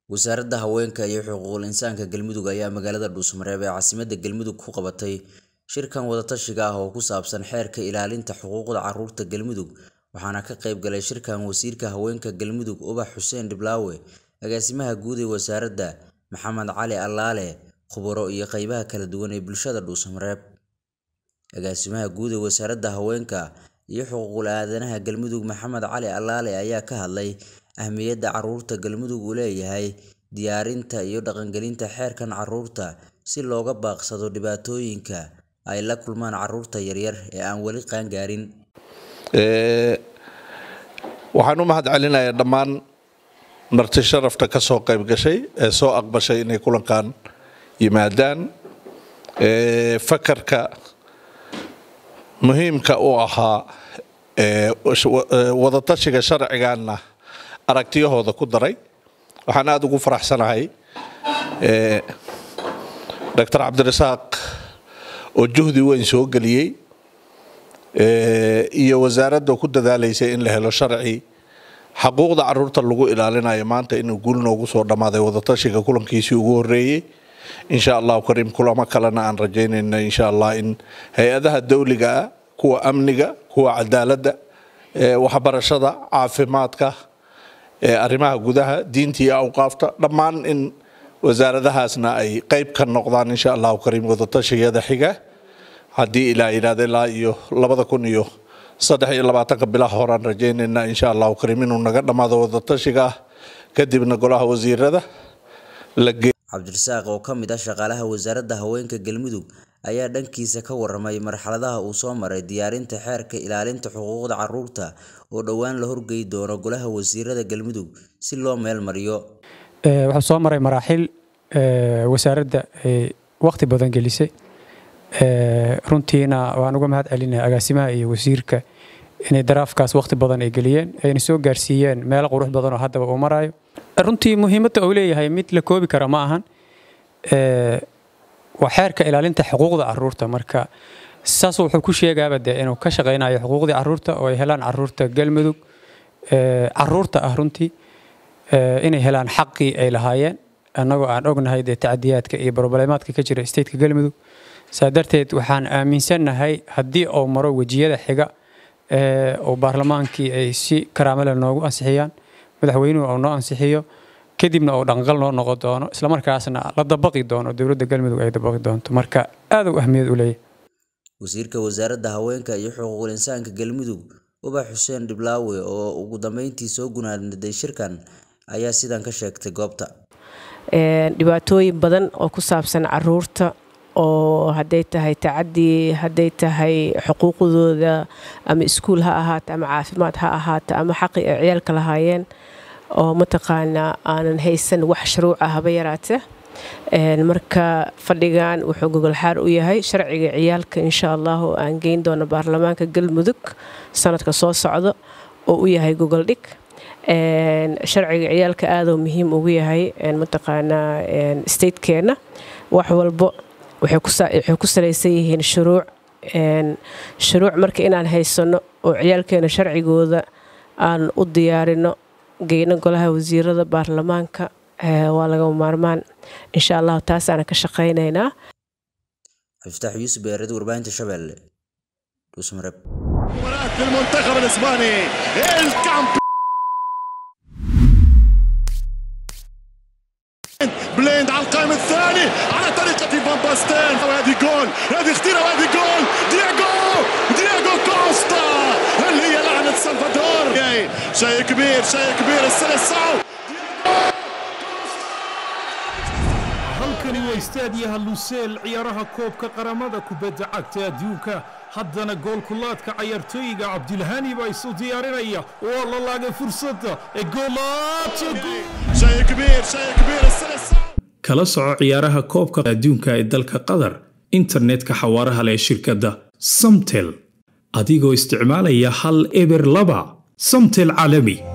wasaaradda haweenka iyo xuquuqul insaanka galmudug ayaa magaalada dhuusmareeb ee caasimadda galmudug ku qabatay shirkan wadatashiga ah oo ku saabsan xeerka ilaalinta xuquuqda carruurta galmudug waxaana ka qayb galay shirkan wasiirka haweenka galmudug ubax xuseen dhiblaawe agaasimaha guud ee wasaaradda maxamed cali allaale khubaro iyo qeybaha kala duwan ee bulshada dhuusmareeb agaasimaha guud ee wasaaradda haweenka iyo xuquuqul aadanaha galmudug maxamed cali allaale ayaa ka hadlay ahmiyadda carruurta galmudug uu leeyahay diyaarinta iyo dhaqangelinta xeerkan carruurta si looga baaqsado dhibaatooyinka ay la kulmaan carruurta yaryar ee aan weli qaangaarin waxaan u mahad celinayaa dhammaan marti sharafta ka soo qayb gashay ee soo aqbashay inay kulankan yimaadaan fakarka muhiimka u ahaa wadatashiga sharciganna aragtiyahooda ku daray waxaan aada ugu faraxsanahay doctor cabdirasaaq oo juhdi weyn soo geliyey iyo wasaaradda ku dadaalaysay in la helo sharci xaquuqda caruurta lagu ilaalinayo maanta inuu guul noogu soo dhammaaday wadatashiga kulankiisii ugu horeeyey insha allahu kariim kulamo kalena aan rajaynayno insha allah in hay-adaha dawliga ah kuwa amniga kuwa cadaaladda waxbarashada caafimaadka arrimaha gudaha diinta iyo awqaafta dhammaan in wasaaradahaasna ay qeyb ka noqdaan insha allahu kariim wadatashigeeda xiga haddii ilaa yidhahda ilaa iyo labada kun iyo saddex iyo labaatanka bilaha horaan rajaynayna insha allahu kariim inuu naga dhammaado wadatashiga kadibna golaha wasiirada la cabdirasaaq oo ka mid ah shaqaalaha wasaaradda haweenka galmudug ayaa dhankiisa ka waramay marxaladaha uu soo maray diyaarinta xeerka ilaalinta xuquuqda carruurta oo dhowaan la horgey doono golaha wasiirada galmudug si loo meel mariyo waxaa soo maray maraaxil wasaaradda ay waqti badan gelisay runtiina waan uga mahad celinaya agaasimaha iyo wasiirka inay daraafkaas waqti badan ay geliyeen ayna soo gaarsiiyeen meelo qurux badan oo haddaba uu marayo runtii muhiimadda uu leeyahay mid la koobi kara ma ahan waa xeerka ilaalinta xuquuqda caruurta marka saas wuxuu ku sheegaaba dee inuu ka shaqaynayo xuquuqdii caruurta oo ay helaan caruurta galmudug caruurta ah runtii inay helaan xaqii ay lahaayeen annagoo aan ognahay dee tacdiyaadka iyo broblemaadka ka jira stateka galmudug saa darteed waxaan aaminsannahay haddii uu maro wejiyada xiga oo baarlamaankii ay si karaamale noogu ansixiyaan madaxweynuhu uu noo ansixiyo kadibna uu dhaqanqal noo noqon doono islamarkaasna la dabaqi doono dowladda galmudug ay dabaqi doonto marka aad u ahmiyad u leeyahay wasiirka wasaaradda haweenka iyo xuquuqul insaanka galmudug ubax xuseen dhiblaawe oo ugu dambeyntii soo gunaanaday shirkan ayaa sidan ka sheegtay goobta dhibaatooyin badan oo ku saabsan caruurta oo hadday tahay tacadii hadday tahay xuquuqdooda ama iskuul ha ahaato ama caafimaad ha ahaato ama xaqi ay ciyaalka lahaayeen oo mataqaanaa aanan haysan wax shuruuca haba yaraate marka fadhigan wuxuu gogolxaar u yahay sharciga ciyaalka insha allah oo aan geyn doono baarlamaanka galmudug sanadka soo socdo oo u yahay gogoldhig sharciga ciyaalka aaduu muhiim ugu yahay mataqaanaa statekeenna wax walbo waxay ku salaysan yihiin shuruuc shuruuc marka inaan haysano oo ciyaalkeena sharcigooda aan u diyaarino geyno golaha wasiirada baarlamaanka waa lagama maarmaan insha allahu taasaana ka shaqaynaynaa xiftax yuusuf beered warbaahinta shabeelle dhuusmareeb المنتخب الاسباني بليند على القائم الثاني على طريقة فان باستين وهذه جول هذه خطيرة وهذه جول دياغو دياغو كوستا اللي هي لعنة سلفادور شيء كبير شيء كبير السلسعو halkani waa istaadiyaha luseel ciyaaraha koobka qaramada kubadda cagta adduunka haddana goolkulaadka cayaartooyiga cabdilhani baa isu diyaarinaya waa la laagay fursadda ee kala soco ciyaaraha koobka adduunka ee dalka qatar internetka xawaaraha leh shirkadda samtel adigoo isticmaalaya hal eber laba samtel caalami